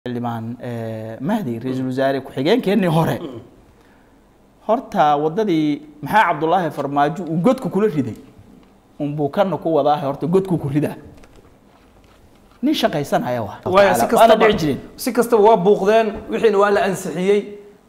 xildhibaan mahdi ra-iisul wasaare ku-xigeenkeennii hore horta waddadii maxaa cabdullaahi farmaajo uu godka kula riday unbuu kana ku wadaaha horta godku ku ridaa nin shaqaysanaya wa waaya si waana kastaba dhici jirin si kastaba waa buuqdeen wixiina waa la ansixiyey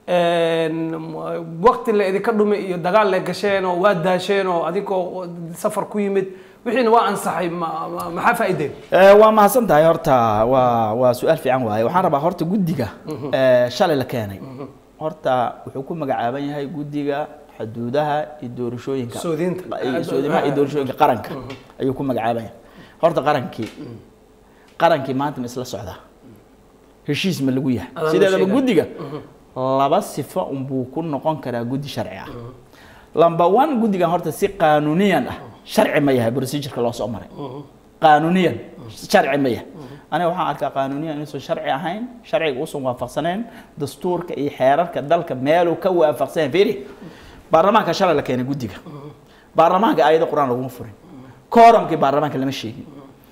waqti la idinka dhumay iyo dagaal la gasheen oo waa daasheen oo adigoo safar ku yimid wixiina waa ansaxay ma- ma- maxaa faa'iideen Eh, waa mahadsan tahay horta waa waa su-aal fiican waaye waxaan rabaa horta guddiga eh, shalay la keenay horta wuxuu ku magacaaban yahay guddiga xuduudaha iyo doorashooyinka Soodinta. iyo soodimaha iyo doorashooyinka qaranka ayuu ku magacaaban yahay horta qarankii qarankii maanta ma isla socdaa heshiis ma lagu yahay Adaa loo sideedaba sheegay. guddiga laba sifo unbuu ku noqon karaa guddi sharci ah lamba one guddigan horta si qaanuuniyan ah sharci ma yahay procedureka loo soo maray qaanuuniyan sharci ma yahay aniga waxaan arkaa qaanuuniyan inuusan sharci ahayn sharciga uusan waafaqsanayn dastuurka iyo xeerarka dalka meeluu ka waafaqsanayn fiiri baarlamaanka shalay la keenay guddiga baarlamaanka aayado qur-aan laguma furin kooramkii baarlamaanka lama sheegin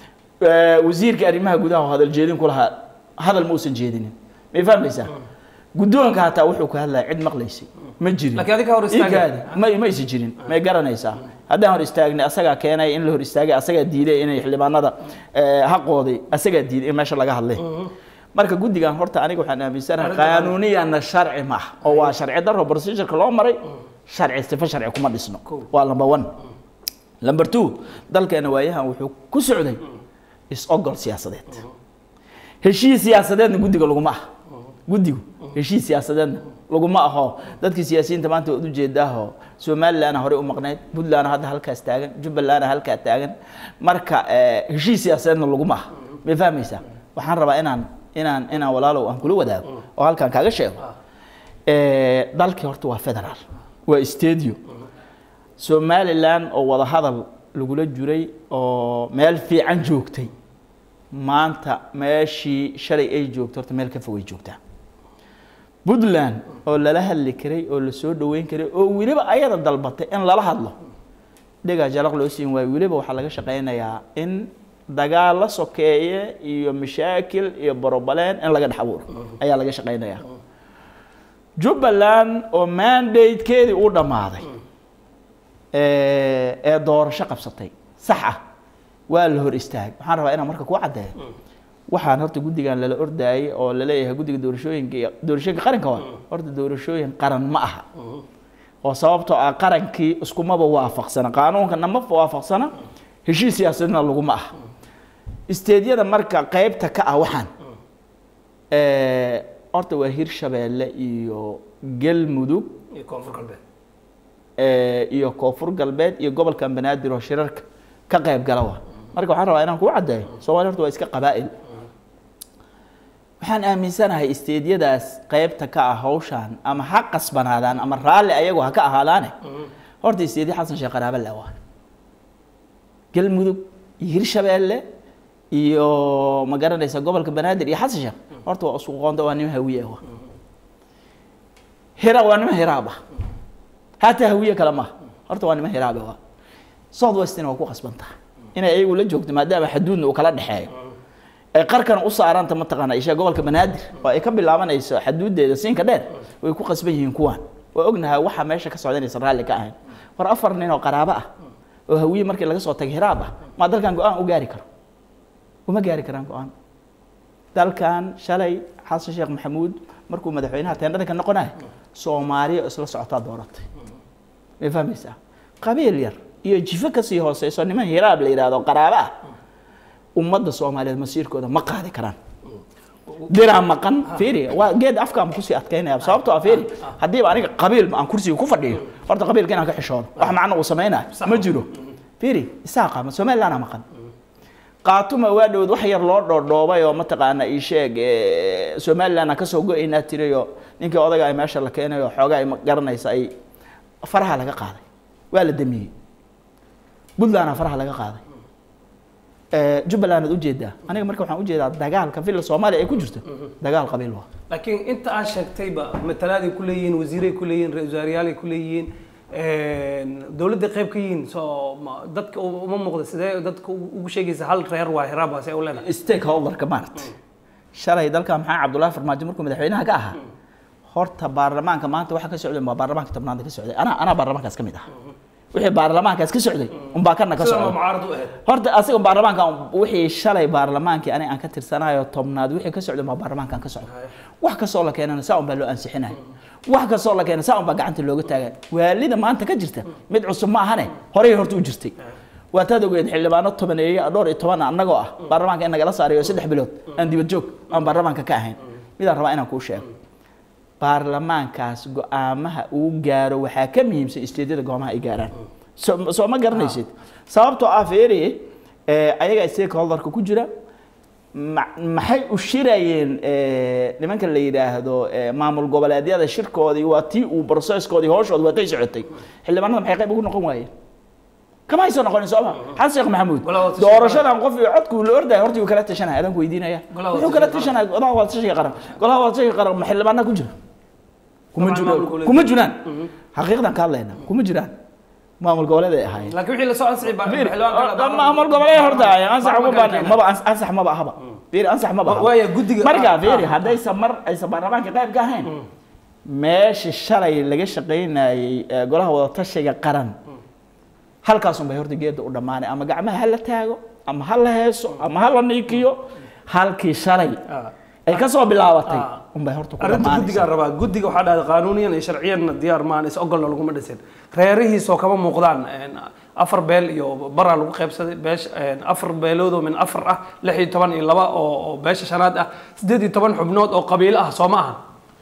Eh, wasiirka arrimaha gudaha oo hadal jeedin ku lahaa hadal ma uusan jeedinin may fahmaysaa guddoonka hataa wuxuu ka hadlaya cid maqlaysay ma jirin Laakiin adiga hor istaagay. Igaadi, ma ma aysan jirin may garanaysaa haddaan hor istaagnay asagaa keenay in la hor istaagay asagaa diiday inay xildhibaanada eh, xaqooday asagaa diiday in meesha laga hadlay marka guddigan horta aniga waxaan aaminsanahay Arrinta- qaanuuniyana sharci ma ah oo waa sharci daro procedureka loo maray sharci sifo sharci kuma dhisno Cool. waa number one number two dalkeena waayahan wuxuu ku socday is-ogol siyaasadeed heshiis siyaasadeedna guddiga laguma ah guddigu heshiis siyaasadeedna laguma aho dadkii siyaasiyiinta maanta waad ujeedaaho somalilandna horey u maqnayd puntlandna hadda halkaas taagan jubbalandna halkaa taagan marka eh, heshiis siyaasadeedna laguma ah may fahmaysaa waxaan rabaa inaan inaan inaan walaalow aan kula wadaago oo halkaan kaaga sheego Eh, dalkii horta waa federaal waa stadio somalilan oo wada hadal lagula jiray oo meel fiican joogtay maanta meeshii shalay ay joogto horta meel ka fogay joogtaa puntland oo lala hadli karay oo lasoo dhaweyn karay oo weliba ayada dalbatay in lala hadlo dhigaa jalaq loo siin waayo weliba waxaa laga shaqaynayaa in dagaal la sokeeye iyo mashaakil iyo borobaleen in laga dhex abuuro ayaa laga shaqaynayaa jubbaland oo mandatekeedii uu dhammaaday ee ee doorasho qabsatay sax ah waa la hor istaag waxaan rabaa inaan marka ku caddeeyo waxaan horta guddigan lala ordaayay oo laleeyahay guddiga doorashooyinka iyo doorashooyinka qaranka waa horta doorashooyin qaran ma aha oo sababtoo ah qarankii iskumaba waafaqsana qaanuunkana ma waafaqsana heshiis siyaasadna laguma ah isteedyada marka qaybta ka ah waxaan ee, horta waa hirshabeelle iyo galmudug iyo koonfur galbeed ee, iyo koonfur galbeed iyo gobolka banaadir oo shirarka ka qayb gala wa marka waxaan rabaa inaan kuu caddeeyo soomaaliya horta waa iska qabaa'il waxaan aaminsanahay isteedyadaas qaybta ka ah hawshaan ama ha qasbanaadaan ama raalli ayagu ha ka ahaadaane horta isteedyo xasan sheekh qaraaba le waa galmudug iyo hirshabeelle iyo ma garanaysa gobolka banaadir iyo xasan sheekh horta waa isku qoonda waa nimo hawiye ah wa hira waa nimo hiraab ah hataa hawiye kale maaha horta waa nimo hiraabe waa south westina waa ku qasban tahay inay ayagu la joogto maadaama xaduudna uu kala dhexeeyo ay qarkan u saaranta mataqaana isha gobolka banaadir oo ay ka bilaabanayso xaduudeeda siinka dheer way ku qasban yihiin kuwaan waa ognahay waxa meesha ka socda inaysan raalli ka ahayn war afar nin oo qaraabo ah oo hawiye markii laga soo tagay hiraab ah maa dalkan go-aan u gaari karo uma gaari karaan go-aan dalkan shalay xasan sheekh maxamuud markuu madaxweynaha teendhada ka noqonaya soomaaliya oo isla socotaa dooratay may fahmaysaa qabiil yar iyo jifo kasii hooseyso niman hiraab la yidhaahdo qaraabo ah ummadda soomaaliyeed masiirkooda ma qaadi karaan diraa maqan fiiri waa geed afkaan kusii adkaynaya sababtoo ah fiiri haddiiba aniga qabiil aan kursiga ku fadhiyo horta qabiilka inaan ka xishoodo wax macno uu samaynayo ma jiro fiiri isaa qaama somalilandna maqan qaatuma waa dhowd wax yar loo dhoodhoobay oo mataqaana ii sheeg eh, somaliland aan kasoo go-aynaa tirayo ninkii odaga ay meesha la keenayo xoogaa ay ma garanaysa ay faraha laga qaaday waa la damiyey puntlandna faraha laga qaaday Eh, jubbaland aad ujeedaa aniga marka waxaan ujeedaa dagaalka villa soomaaliya ay ku jirto dagaal qabiil waa laakiin inta aad sheegtayba matalaaday ku leeyihiin wasiiray ku leeyihiin ra-iisul wasaareyaalay ku leeyihiin dowladda qayb ka yihiin soo ma- dadka uma muuqda sidee dadka ugu ugu sheegaysa hal reer waa hiraab waa see u leedahay stakeholderka maaragtay shalay dalka maxaa cabdullaahi farmaajo markuu madaxweynaha ka ahaa horta baarlamaanka maanta waxa ka socday waa baarlamaanka tobnaad ka socday anaa anaa baarlamaankaas ka mid ah wixii baarlamaankaas ka socday unbaa kana ka sida socday mucaarad u ahayd horta asiga baarlamaanka wixii shalay baarlamaankii aniga aan ka tirsanayo tobnaad wixii ka socday baa baarlamaankan ka socda wax kastoo la keenana saa unbaa loo ansixinaya wax kastoo la keena saa unbaa gacanta looga taagaya waalida maanta ka jirta mid cusub ma ahane horey horta u jirtay waataad ogeed xildhibaano tobaneeye dhowr iyo toban annagoo ah baarlamaanka in nagala saarayo saddex bilood aan dibad joog aan baarlamaanka ka ahayn midaan rabaa inaan kuu sheego baarlamaankaas go-aamaha uu gaaro waxaa ka muhiimsan isteedyada goomaha ay gaaraan soo soo ma garanaysid sababtoo ah feeri ayaga stakeholderka ku jira ma- maxay u shirayeen eh, nimanka la yidhaahdo eh, maamul goboleedyada shirkoodii waa tii uu processkoodii hooshooda waa tay socotay xildhibaanada maxay qayb ugu noqon waayeen kama hayso noqonin sooma xasan sheekh maxamuud Golaha wada tashiga doorashadan qof iyo codku la ordaya horta uu kala tashanaya adaan ku weydiinaya Golaha wada wuxuu kala tashiga tashanaya golaha wada tashiga qaran golaha wada tashiga qaran ma xildhibaana ku jira kuma Dabcan jiro maamulka uu kuma leeyahay. jiraan xaqiiqdan ka hadlayna kuma jiraan maamul goboleed ay ahaayeen laakiin wixii la soo ansixi baa Fiir, xildhibaanka oo- maamul goboleed horta ay ansax ugu Baarlamaanka baan keena. maba ans- ansax maba ahaba fiir ansax maba ahaba waaya guddiga marka ah, fiiri ah. haddaysan mar aysan baarlamaanka qayb ka ahayn meesha shalay laga shaqaynayay ee golaha wada tashiga qaran halkaas unbay horta geeda u dhammaanay ama gacmaha ha la taago ama ha la heeso ama ha la niikiyo halkii shalay Ah. ay ka soo bilaabatay Ah. unbay horta ku arrinta guddigaa dhammaanaysa rabaa guddiga waxaa dhahday qaanuuniyan iyo sharciyanna diyaar maan is ogolna laguma dhisin reerihiisoo kama muuqdaan een, afar beel iyo baraa lagu qaybsaday beesha een, afar beeloodoo min afar ah lix iyo toban iyo laba oo oo beesha shanaad ah siddeed iyo toban xubnood oo qabiilo ah soo ma aha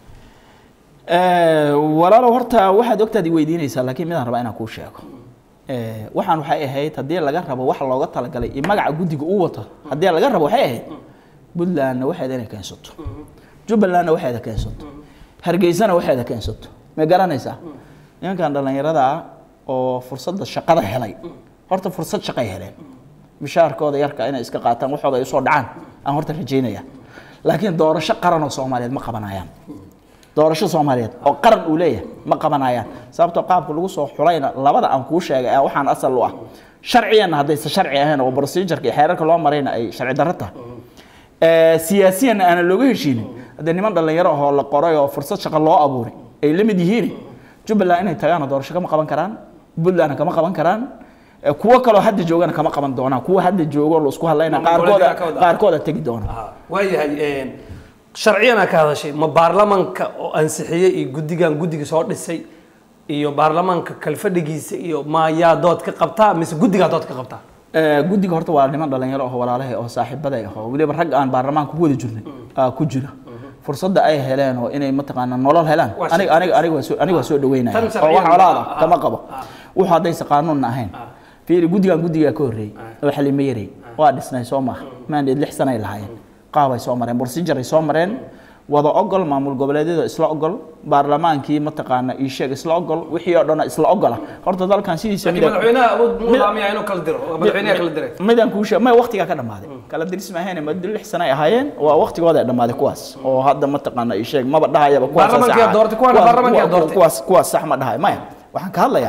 Eh, walaalow horta waxaad ogtaad i weydiinaysaa laakiin midaan rabaa inaan kuu sheego Eh, waxaan waxay ahayd haddii laga rabo wax looga talagalay iyo magaca guddiga uu wato haddii laga rabo waxay ahayd puntlandna waxeeda inay keensato jubbalandna waxeeda keensato hargeysana waxeeda keensato ma garanaysaa nimankan dhallinyarada ah oo fursadda shaqada helay horta fursad shaqay heleen mishaarkooda yarka inay iska qaataan waxooda ay usoo dhacaan aan horta rajaynaya laakiin doorasho qaran oo soomaaliyeed ma qabanayaan doorasho soomaaliyeed oo qaran uu leeyahay ma qabanayaan sababtoo qaabka lagu soo xulayna labada aan kuu sheegay ee waxaan asal u ah sharciyanna haddaysan sharci ahayn oo procedureka iyo xeerarka loo marayna ay sharci darro tahay Eh, siyaasiyanna aanan looga heshiinin haddee niman dhallinyaro ahoo la qoray oo fursad shaqo loo abuuray ay la mid yihiin jubbaland inay tagaana doorasho kama qaban karaan puntlandna kama qaban karaan Eh, kuwo kaloo hadda joogana kama qaban doonaan kuwa hadda joogo la isku hadlayna Maamul qaarkooda goboleedyada ka wada. qaarkooda tegi doona waayahay sharciyana ka hadashay ma baarlamanka oo ansixiyey iyo guddigan guddiga soo dhisay iyo baarlamaanka kalfadhigiisa iyo ma yaa dood ka qabtaa mise guddigaa dood ka qabtaa Eh, guddiga horta waa niman dhalinyaro oo walaalahay oo saaxiibaday ah oo weliba rag aan baarlamaanka ku wada jirnay aa ku jira fursadda ay heleen oo inay mataqaanaa nolol helaan Waa aniga aniga aniga waa soo aniga waa soo dhaweynaya Tan oo sharciyan wax colaad ah, ah kama qabo ah. wuxuu haddaysa qaanuunna ahayn fiiri guddigan guddigaa ka horreeyey oo xalimo yarey waa dhisnay soo maaha maandheed lix sanay lahaayeen qaabay soo mareen procedure ay soo mareen wada ogol maamul goboleedyada isla ogol baarlamaankii mataqaana ii sheeg isla ogol wixii oo dhan isla ogola horta dalkan sidiisa laakiin mida- madaxweynaha awood muu laamiyaa inuu kala diro oo madaxweynaha kala diray midaan kuu sheeg may waqtigaa ka dhammaaday kala diris ma ahayn muddo lix sano ay ahaayeen waa waqtigooda ay dhammaaday kuwaas oo hadda mataqaana ii sheeg maba dhahayaba kuwaas Baarlamaanka yaa doortay, kuwaana baarlamaanka yaa doortay. kuwaas kuwaas sax ma dhahay maya waxaan ka hadlayaa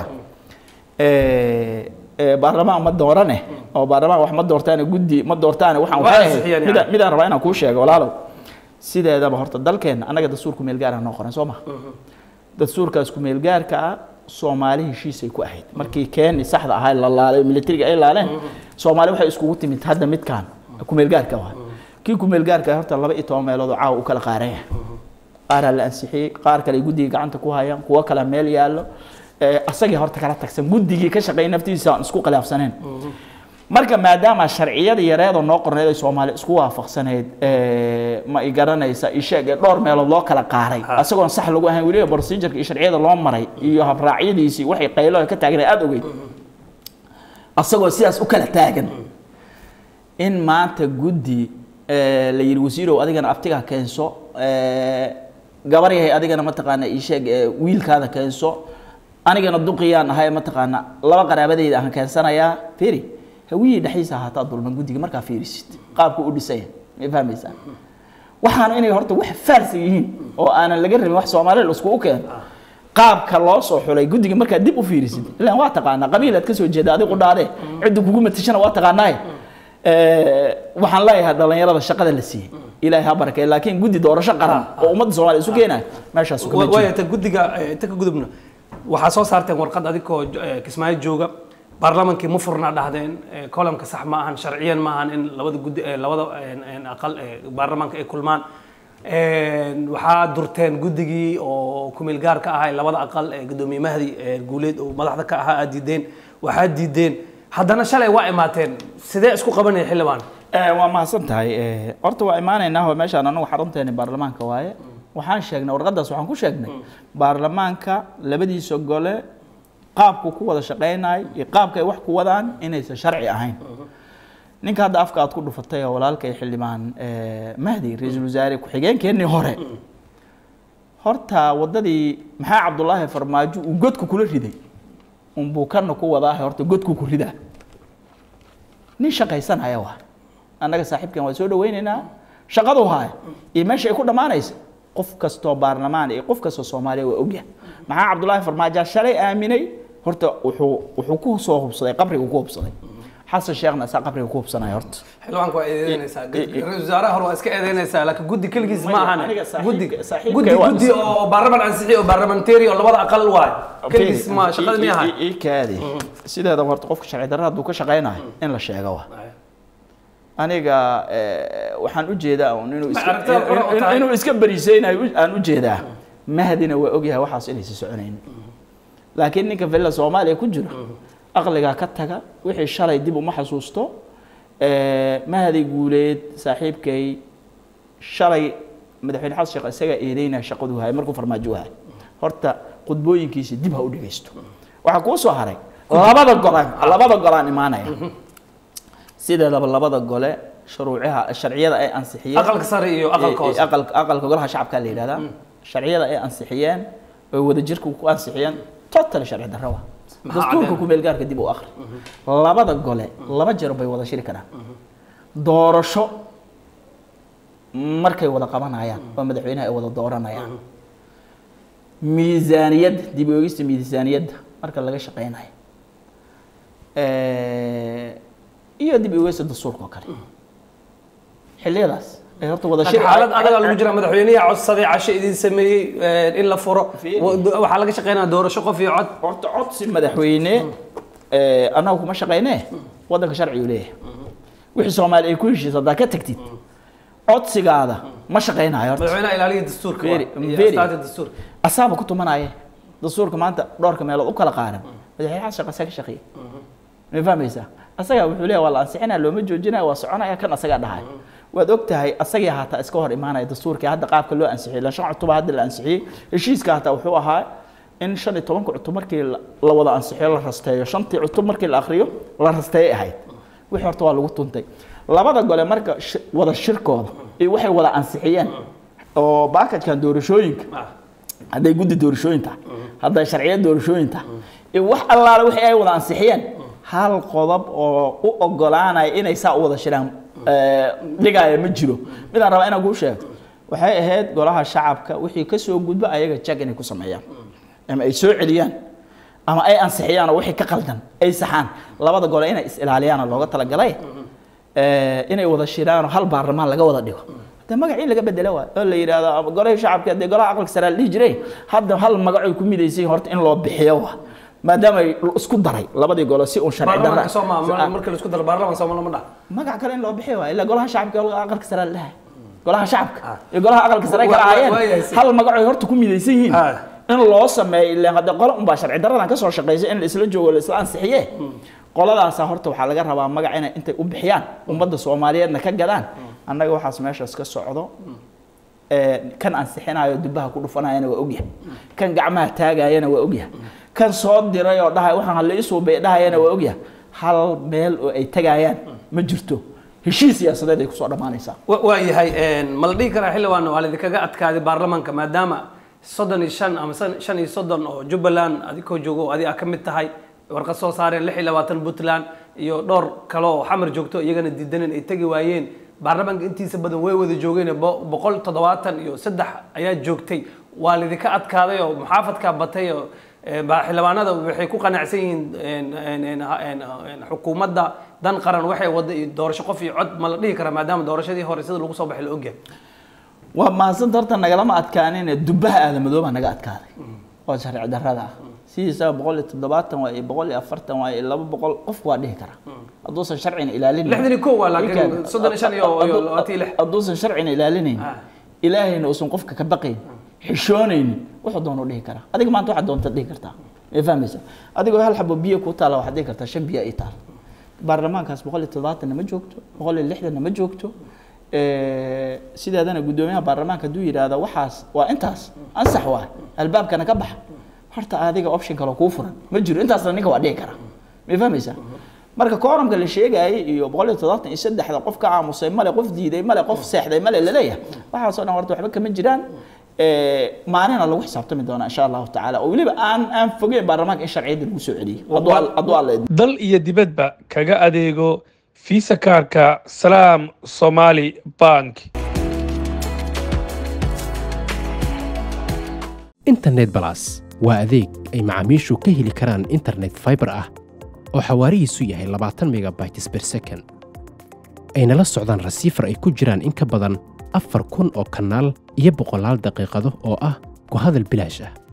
eh, eh, baarlamaan ma doorane oo baarlamaan wax ma doortaane guddi ma doortaane waxaan Waa waxay ansixiyeen ahayd yani. midaan midaan rabaa inaan kuu sheego walaalow sideedaba horta dalkeena annaga dastuurku meel gaara noo qoran soo ma dastuurkaas ku meel gaarka ah soomaali heshiisay ku ahayd markii keeni saxda ahaa la laalay militariga ay laaleen soomaali waxay iskugu timid hadda midkaan ku meel gaarka waa kii ku meel gaarka ah horta laba iyo toban meelood oo caawa u kala qaaraya qaaraa la ansixiyey qaar kale ay guddiga gacanta ku hayaan kuwo kale meel yaallo Eh, asagii horta kala tagsan guddigii ka shaqeeyay naftiisa aan isku khilaafsaneen marka maadaama sharciyada yareedoo noo qorneed ay soomaali isku waafaqsaneyd eh, ma i garanaysa isheeg ee dhowr meelood loo kala qaaray asagoon sax lagu ahayn weliba procedureka iyo sharciyada loo maray iyo habraacyadiisii waxay qaylo ka taagnay aada ogeyd asagoo sidaas u kala taagan in maanta guddi eh, la yidhi wasiirow adigana abtigaa keenso eh, gabar yahay adigana mataqaana isheeg eh, wiilkaada keenso anigana duqiyaan ahay mataqaana laba qaraabadayda aan keensanayaa fiiri hawiyii dhexdiisa ahaataa dulman guddiga markaa fiirisid qaabku u dhisaya ma fahmaysaa waxaana inay horta wax faarsa yihiin oo aanan laga rabin wax soomaali la iskugu keeno qaabka loo soo xulay guddiga markaad dib u fiirisid ilaan waa taqaanaa qabiilaad ka soo jeeda adigu dhaadee cidda kugu matashana waa taqaanaaye waxaan leeyahay dhalinyarada shaqada la siiyey ilaahay ha barakeeyo laakiin guddi doorasho qaran oo ummadda soomaaliya isu keenaya meeshaas kuma jiro waaya ta guddiga eh, inta ka gudubna waxaa soo saarteen warqad adigoo eh, kismaayo jooga baarlamaankii ma furna dhahdeen eh, kolamka sax ma ahan sharciyan ma ahan in labada guddi eh, labada eh, eh, aqal eh, baarlamaanka ay kulmaan Een, waxaa durteen guddigii oo kumeel gaar ka ahay labada aqal ee gudoomiye mahdi ee guuleed oo madaxda ka ahaa aad diideen waxaad diideen haddana shalay waa imaateen sidee isku qabanaya xildhibaan Eh, waa mahadsan tahay Eh, horta waa imaanaynaa oo meeshaan anagu xarunteeni baarlamaanka waaye waxaan sheegnay warqadaas waxaan ku sheegnay baarlamaanka labadiisa gole qaabku ku wada shaqaynayo iyo qaabka ay wax ku wadaan inaysan sharci ahayn ninka hadda afka aad ku dhufatay oo walaalkay xildhibaan eh, mahdi ra-iisul wasaare ku-xigeenkeennii hore horta waddadii maxaa cabdulaahi farmaajo uu godku kula riday unbuu kana ku wadaahe horta godku ku ridaa nin shaqaysanaya waa annaga saaxiibkan waa soo dhawaynaynaa shaqadu haya iyo meesha ay ku dhammaanaysa qof kastoo baarlamaan iyo qof kastoo soomaaliya waa ogyahay maxaa cabdulaahi farmaajo shalay aaminay horta wuxuu wuxuu ku soo hubsaday qabriga ku hubsaday xasan sheekhna isaa qabriga ku hubsanaya horta xildhibaanka waa eedeynaysaa i- i- ra-iisul wasaaraha hore waa iska eedeynaysaa laakiin guddi keligiis ma ahan Aniga saaxiibka- guddi saaxiibkay guddi waa guddi is- oo baarlamaan ansixi oo baarlamentary oo labada aqal waay keligiis ma shaqada mi ahan ii kaadi sideeda horta qofka sharci darra hadduu ka shaqaynayo in la sheego waa aniga eh, waxaan u jeedaa un inuu iska- aragtida hore oo in- in- tahay. inuu iska beriisaynayo u- aan u jeedaa mahdina waa ogyahay waxaas inaysa soconaynin laakiin ninka villa soomaaliya ku jiro aqligaa ka taga wixii shalay dib uma xasuusto Eh, mahdi guuleed saaxiibkay shalay madaxweyne xasan sheekh isagaa eedeynaya shaqaduu hayay markuu farmaajo u hayay horta khudbooyinkiisa dib ha u dhegeysto waxaa kuu soo haray labada golaan labada golaan imaanaya sideedaba labada gole shuruucaha sharciyada ay ansixiyeen aqalka sare iyo aqalka hoose aqalka aqalka golaha shacabka la yidhahdaa sharciyada ay ansixiyeen oo wadajirka ku ansixiyeen total sharci darro waa Maxaa dastuurka caddeyn? ku meel gaarka dib u akhri labada gole laba jeer bay wada shiri karaan doorasho markay wada qabanayaan oo madaxweynaha ay wada dooranayaan miisaaniyadda dib u eegista miisaaniyadda marka laga shaqeynayo Eh, iyo dib u eegista dastuurka oo kale xilliyadaas ay horta wada laakiin xaalad adaga lagu jira madaxweynaha codsaday casho idin sameeyey eh, in la furo Fiiri. wa- waxaa laga shaqeynaya doorasho qof iyo cod horta codsi madaxweyne eh, annagu kuma shaqeynee waddanka sharcigu leeyahay wixii soomaali ay ku heshiisa haddaa ka tagtid codsigaada ma shaqeynayo horta madaxweynaha ilaaliya dastuurka waa, Fiiri, iyo fiiri. astaanta dastuurka asaaba ku tumanaya dastuurka maanta dhowrka meelood u kala qaaran madaxweyne xasan sheekh asaga ka shaqeeyey ma fahmaysaa asagaa wuxuu leeyahay waa la ansixinaya looma joojinaya waa soconaya kan asagaa dhahay waad og tahay asagii haataa iska hor imaanaya dastuurkii hadda qaabka loo ansixiyey la shan cutub hadda la ansixiyey heshiiska hataa wuxuu ahaa in shan iyo tobanka cutub markii la la wada ansixiyo la rasteeyo shantii cutub markii la akhriyo la rasteeyay ahayd wixii horta waa lagu tuntay labada gole marka shi- wada shirkooda iyo waxay wada ansixiyeen oo baakajkan doorashooyinka Ah. hadday guddi doorashooyin tahay hadday sharciyo doorashooyin tahay iyo wax allaale wixii ay wada ansixiyeen hal qodob oo u ogolaanaya inay saa u wada shiraan eh, dhigaya ma jiro midaan rabaa inaan kuu sheego waxay ahayd golaha shacabka wixii ka soo gudba ayaga jag inay ku sameeyaan ama ay soo celiyaan ama ay ansixiyaan oo wixii ka qaldan ay saxaan labada gole inay is ilaaliyaana looga talagalay eh, inay wada shiraanoo hal baarlamaan laga wada dhigo de magacii laga bedelo waay oo la yidhaahdo ama golahii shacabka dee golaha aqalka sare la dhihi jiray hadda hal magacoy ku midaysan horta in loo bixiyo waa maadaama ay isku daray labadii gole si uun sharci darra baarlamaanka soomaa marka la isku daro baarlamaan sooma lama dhaha magac kale in loo bixiyo waa ilaa golaha shacabka iyo aqalka sare la dhahay golaha shacabka Ah. iyo golaha aqalka sare ay kala Wa- wa- ahaayeen waayahay si- hal magacoy horta ku midaysan yihiin Ah. in loo sameeyo ilaa hadda qolo unbaa sharci daradan kasoo shaqeysa in la isla joogo la isla ansixiye qoladaasa horta waxaa laga rabaa magac inay intay u bixiyaan ummadda soomaaliyeedna ka gadaan annaga waxaas meeshaas ka socdo ee, kan ansixinayo dubaha ku dhufanayana waa ogyahay kan gacmaha taagayana waa ogyahay kan soo diray oo dhahay waxaan hala isuubay dhahayana waa ogyahay hal meel oo ay tagayaan ma jirto heshiis siyaasadeed ay kusoo dhammaanaysaa wa- waa yahay ma la dhihi karaa xildhibaan waa laidinkaga adkaaday baarlamaanka maadaama soddon iyo shan ama san- shan iyo soddon oo jubbaland adigoo joogo oo adiga ka mid tahay warqad soo saareen lix iyo labaatan puntland iyo dhowr kale oo xamar joogto iyagana diidaneen ay tegi waayeen baarlamaanka intiisa badan way wada joogeen bo- boqol toddobaatan iyo saddex ayaa joogtay waa laidinka adkaaday oo muxaafadkaa batay oo Eh, ba- xildhibaanada waxay ku qanacsan yihiin een, een, een, ha- een, een, xukuumadda dan qaran waxay wada iyo doorasho qof iyo cod ma la dhihi karaa maadaama doorashadii hore sida lagu soo baxay la ogyahay waa mahadsanta horta nagalama adkaanin dubbaha aadamadoobaa naga adkaaday waa sharci darrada ah sidiisaba boqol iyo toddobaatan waa iyo boqol iyo afartan waa iyo laba boqol qofku waa dhihi karaa hadduusan sharcina ilaalinayn lixdan iyo kow waa laakiin Ilkaan- soddon iyo shan iyo iyo labaatan iyo lix hadduusan sharcina ilaalinayn Ah. ilaahayna uusan qofka ka baqayn xishoonaynin wuxuu doonu dhihi karaa adiga maanta waxaad doonta dhihi kartaa ma fahmaysa adigoo hal xabo biyo ku taala waxaad dhihi kartaa shan biyo ii taal baarlamaankaas boqol iyo toddobaatanna ma joogto boqol iyo lixdanna ma joogto Eh, sideedana guddoomiyaha baarlamaanka hadduu yidhaahdo waxaas waa intaas ansax waa albaabkana ka baxa horta adiga option kale kuu furan ma jiro intaasna ninka waa dhihi karaa ma fahmaysa marka kooramka la sheegayay iyo boqol iyo toddobaatan iyo saddexda qof ka aamusay male qof diiday male qof seexday male laleeyahay waxaasoo dhan horta waxba kama jiraan Eh, maalina lagu xisaabtami doonaa insha allahu tacaala oo weliba aan aan fogeyn baarlamaanka in sharciyadda lagu soo celiyo hadduu al- hadduu alla idmo dal iyo dibadba kaga adeego fiisa kaarka salaam somali bank internet balas waa adeeg ay macaamiishu ka heli karaan internet fiber ah oo xawaarihiisu yahay 20 megabytes per second ayna la socdaan rasiifar ay ku jiraan in ka badan afar kun oo kanaal iyo boqolaal daqiiqado oo ah ku hadal bilaash ah